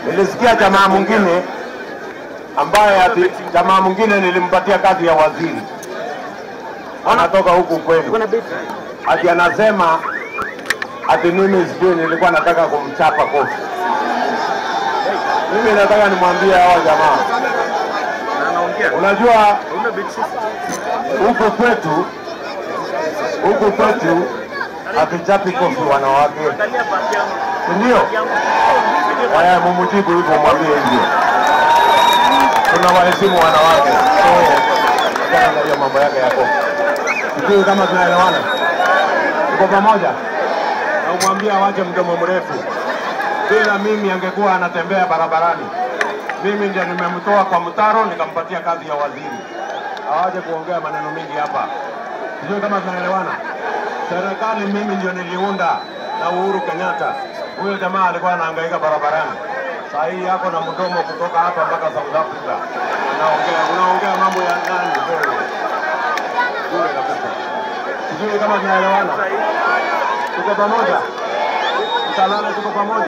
Nilisikia jamaa mwingine ambaye ati jamaa mwingine nilimpatia kazi ya waziri, anatoka huku kwenu, ati anasema ati mimi sijui nilikuwa nataka kumchapa kofi. Mimi nataka nimwambie hawa jamaa, unajua huku kwetu huku kwetu hatuchapi kofi wanawake, si ndio? Haya, mumujibu hivyo, mwambie hivyo. Tunawaheshimu wanawake, so achana na hiyo mambo yake yako. Sijui kama tunaelewana, tuko pamoja, na umwambie awache mdomo mrefu. Bila mimi angekuwa anatembea barabarani. Mimi ndio nimemtoa kwa mtaro nikampatia kazi ya waziri. Awache kuongea maneno mengi hapa. Sijui kama tunaelewana. Serikali mimi ndio niliunda na Uhuru Kenyatta. Huyo jamaa alikuwa anahangaika barabarani. Saa hii yako na mdomo kutoka hapa mpaka South Africa. Unaongea unaongea mambo ya ndani wewe. Bure kabisa. Sijui kama tunaelewana. Tuko pamoja. Tutalala tuko pamoja.